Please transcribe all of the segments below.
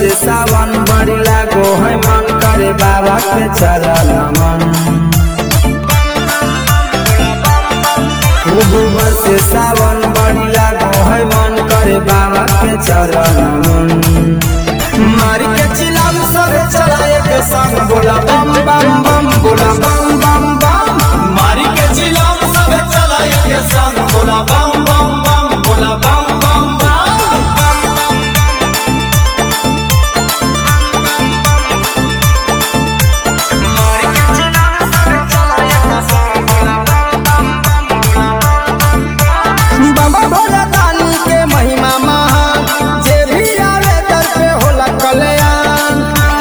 बरसे सावन बड़ी लागो है मन करे बाबा के चरण मन खूब बरसे सावन बड़ी लागो है मन करे बाबा के चरण मन मारी के चिलाम सरे चलाए के संग बोला बम बम बम बोला बम बम बम मारी के चिलाम सब चलाए के संग बोला बम बम बम बोला बम बम बम बाबा भोला दानी के महिमा महान जे भी आवे दर पे होला कल्याण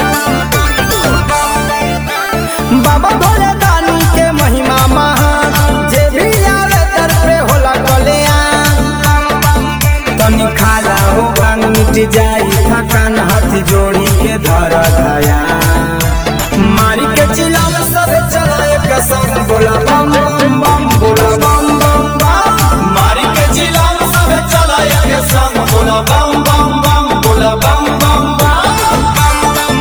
बाबा भोला दानी के महिमा महान जे भी आवे दर पे होला कल्याण तनी खाला हो भांग मिट जाई थकान हाथ जोड़ी के धर धया मारी के चिलाम सब चलाए कसम बोला बम बम बम बोला बम बम बम मारी के चिलाम सब चलाए के संग बोला बम बम बम बोला बम बम बम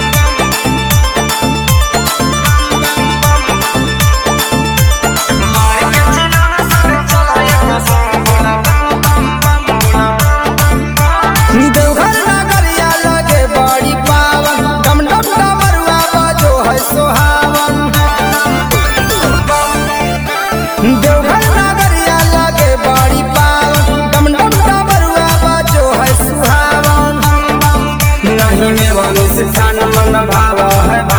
देवघर नगरिया लगे बड़ी पावन डम डम डमरुआ बजो है सोहावन देवघर नगरिया लगे बड़ी पावन डम डम डमरुआ बजो है सुहावन नहीं में वनुष्ठान मन भाव है